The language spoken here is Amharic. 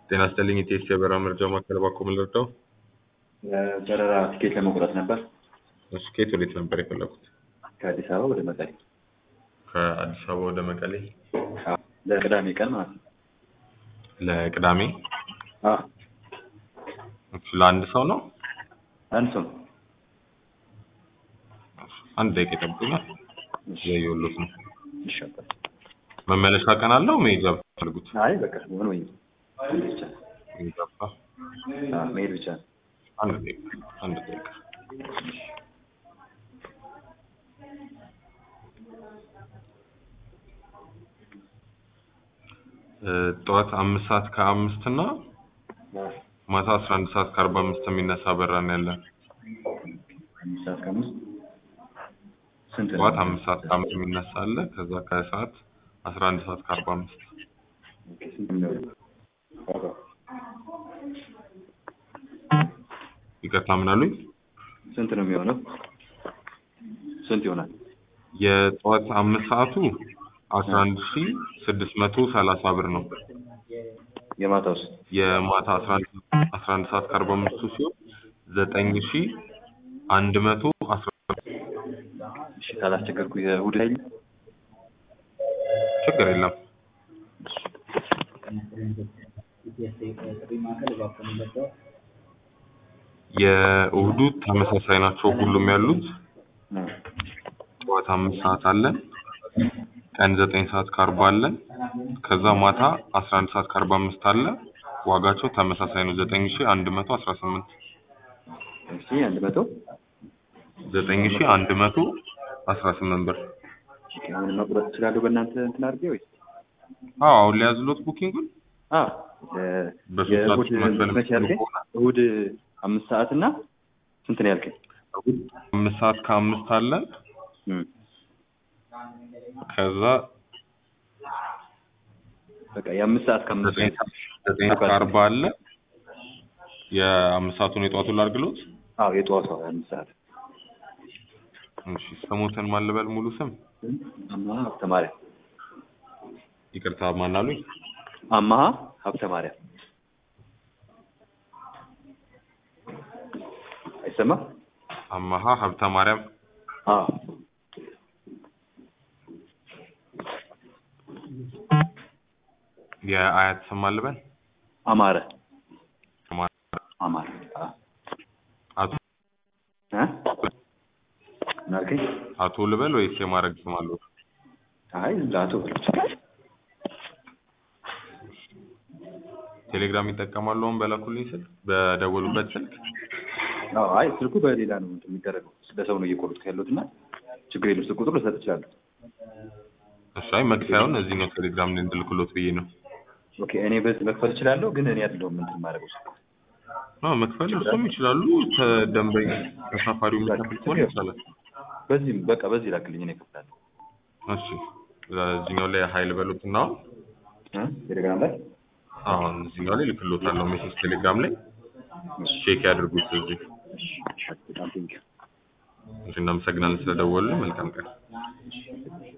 ጤና ይስጥልኝ የኢቲኤስ የበረራ መረጃ ማዕከል ባኮ ምን ልርዳው? በረራ ቲኬት ለመቁረጥ ነበር እሺ ከየት ወዴት ነበር የፈለጉት? ከአዲስ አበባ ወደ መቀሌ ከአዲስ አበባ ወደ መቀሌ አዎ፣ ለቅዳሜ ቀን ማለት ነው። ለቅዳሜ አዎ፣ እሺ፣ ለአንድ ሰው ነው? አንድ ሰው አንድ ደቂቃ ይጠብቁኛል። እያየሁሎት ነው። ይሻላል። መመለሻ ቀን አለው መሄጃ ፈልጉት? አይ በቃ ሆን ወይ መሄድ ብቻ ነው። መሄጃ ብቻ? አዎ፣ መሄድ ብቻ ነው። አንድ ደቂቃ አንድ ደቂቃ እ ጠዋት አምስት ሰዓት ከአምስት እና ማታ አስራ አንድ ሰዓት ከአርባ አምስት የሚነሳ በረራ ነው ያለን። አምስት ሰዓት ከአምስት ስንት ነው? ጠዋት አምስት ሰዓት ከአምስት የሚነሳ አለ። ከዛ ከሰዓት አስራ አንድ ሰዓት ከአርባ አምስት ኦኬ፣ ስንት ነው የሚሆነው? ዋጋው ይቅርታ ምን አሉኝ? ስንት ነው የሚሆነው? ስንት ይሆናል? የጠዋት አምስት ሰዓቱ አስራ አንድ ሺ ስድስት መቶ ሰላሳ ብር ነው። የማታውስ የማታ አስራ አንድ አስራ አንድ ሰዓት ከአርባ አምስቱ ሲሆን ዘጠኝ ሺ አንድ መቶ አስራ እሺ፣ ካላስቸገርኩ የእሑድ ላይ ችግር የለም። የእሑዱ ተመሳሳይ ናቸው ሁሉም ያሉት። ጠዋት አምስት ሰዓት አለን። ቀን ዘጠኝ ሰዓት ከአርባ አለን። ከዛ ማታ አስራ አንድ ሰዓት ከአርባ አምስት አለ። ዋጋቸው ተመሳሳይ ነው። ዘጠኝ ሺ አንድ መቶ አስራ ስምንት እሺ፣ አንድ መቶ ዘጠኝ ሺ አንድ መቶ አስራ ስምንት ብር። ኦኬ፣ አሁን መቁረጥ እችላለሁ በእናንተ እንትን አድርጌ ወይስ? አዎ አሁን ሊያዝሎት ቡኪንጉን አዎ፣ በሶስት ሰዓት የእሑድ ውስጥ መክፈል መቼ ያልከኝ? ከሆነ እሑድ አምስት ሰዓት እና ስንት ነው ያልከኝ? እሑድ አምስት ሰዓት ከአምስት አለን። እም፣ ከዛ በቃ የአምስት ሰዓት ከአምስት ዘጠኝ ሰዓት ዘጠኝ ሰዓት ከአርባ አለ። የአምስት ሰዓቱን የጠዋቱን ላድርግሎት። አዎ፣ የጠዋቱ አምስት ሰዓት እሺ ስሙትን ማን ልበል? ሙሉ ስም አማሃ ሀብተ ማርያም ይቅርታ ማን አሉኝ? አማሃ ሀብተ ማርያም አይሰማም? አማሃ ሀብተ ማርያም አዎ የአያት ስም ማን ልበል? አማረ አማረ አማረ አዎ አቶ እ ምን አልከኝ? አቶ ልበል ወይስ የማድረግ ስም አለው? አይ ላቶ ቴሌግራም ይጠቀማሉ? አሁን በላኩልኝ ስልክ በደወሉበት ስልክ አዎ አይ ስልኩ በሌላ ነው እንትን የሚደረገው ለሰው ነው እየቆረጥኩ ያለሁት እና ችግር የለም ስልክ ቁጥር ልሰጥ እችላለሁ እሺ አይ መክፈያውን እዚህኛው ቴሌግራም ላይ እንድልክሎት ብዬ ነው። ኦኬ እኔ በዚህ መክፈል እችላለሁ ግን እኔ አይደለሁም እንትን የማደርገው ስልኩ አዎ መክፈል እሱም ይችላሉ። ተደንበኛ ተሳፋሪው የሚከፍል ከሆነ ይቻላል። በዚህም በቃ በዚህ ላክልኝ እኔ እከፍላለሁ እሺ እዚህኛው ላይ ሀይል በሉት እና እ ቴሌግራም ላይ አሁን እዚህኛው ላይ ልክሎታለሁ ሜሴጅ ቴሌግራም ላይ ቼክ ያድርጉት እዚህ። እሺ በጣም ቴንኪው እሺ እናመሰግናለን ስለደወሉ። መልካም ቀን።